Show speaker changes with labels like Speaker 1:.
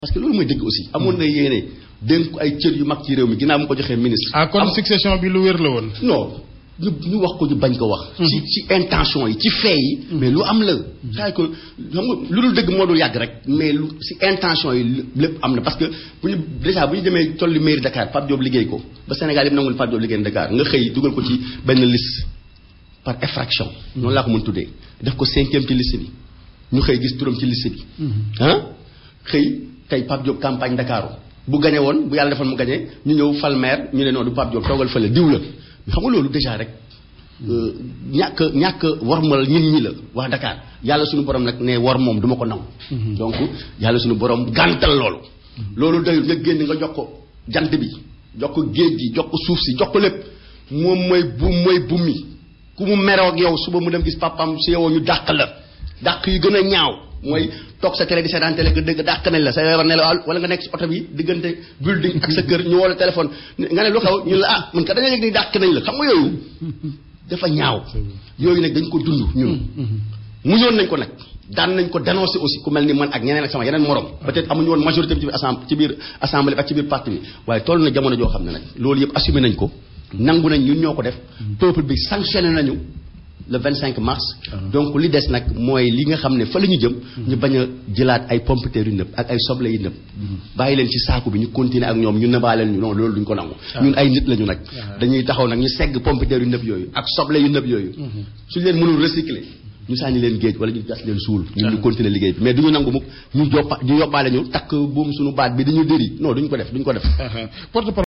Speaker 1: parce que loolu mooy dëgg aussi amoon na yéene dénk ay cër yu mag ci réew mi ginnaaw mu ko joxee ministre.
Speaker 2: ah kon succession bi lu wér la woon.
Speaker 1: non ñu ñu wax ko ñu bañ ko wax. ci ci intention yi ci fee yi. mais lu am la. saa ko xam nga lu dul dëgg moo dul yàgg rek mais lu ci intention yi lépp am na parce que bu ñu déjà bu ñu demee tollu mairie Dakar Pape Diop liggéey ko ba Sénégal yëpp nangul Pape Diop liggéey Dakar nga xëy dugal ko ci benn liste par effraction. noonu laa ko mën tuddee def ko cinquième ci liste bi ñu xëy gis turam ci liste bi. ah xëy tey Pape Diop campagne Dakar bu gañe woon bu yàlla defoon mu gañe ñu ñëw fal maire ñu ne noonu du Pape Diop toogal fële diw la xam nga loolu déjà rek ñàkk ñàkk warmal ñin ñi la wax Dakar yàlla suñu borom nag ne war moom du ma ko nangu. donc yàlla suñu borom gàntal loolu. loolu doyul nga génn nga jox ko jant bi jox ko géej gi jox ko suuf si jox ko lépp moom mooy bu mooy bu mi ku mu meroo ak yow suba mu dem gis papam si yow ñu dàq la dàq yu gën a ñaaw. mooy toog sa télé di seetaan télé nga dëgg dàq nañ la sa yaram ne la wala nga nekk ci oto bi diggante building ak sa kër ñu woo la téléphone nga ne lu xew ñu la ah man ka da nga yëg ni dàq nañ la xam nga yooyu dafa ñaaw yooyu nag dañ ko dund ñun muñoon nañ ko nag daan nañ ko dénoncer aussi ku mel ni man ak ñeneen ak sama yeneen morom peut-être amuñu woon majorité bi ci biir assemblée ci biir assemblée ak ci biir parti bi waaye toll na jamono joo xam ne nag loolu yëpp assumé nañ ko nangu nañ ñun ñoo ko def peuple bi sanctionné nañu le 25 mars. donc li des nag mooy li nga xam ne fa la ñu jëm. ñu bañ a jëlaat ay pompiteer yu nëb ak ay soble yu nëb. bàyyi leen ci saaku bi ñu continuer ak ñoom ñu nëbaaleen ñu non loolu duñ ko nangu. ñun ay nit lañu nag. dañuy taxaw nag ñu segg pompiteer yu nëb yooyu ak soble yu nëb yooyu. suñ leen mënul recycler ñu sànni leen géej wala ñu gas leen suul. ñun ñu continuer liggéey bi mais duñu nangu mukk ñu joppa ñu yóbbaale ñu takk buum suñu baat bi dañu dëri non duñ ko def duñ ko def.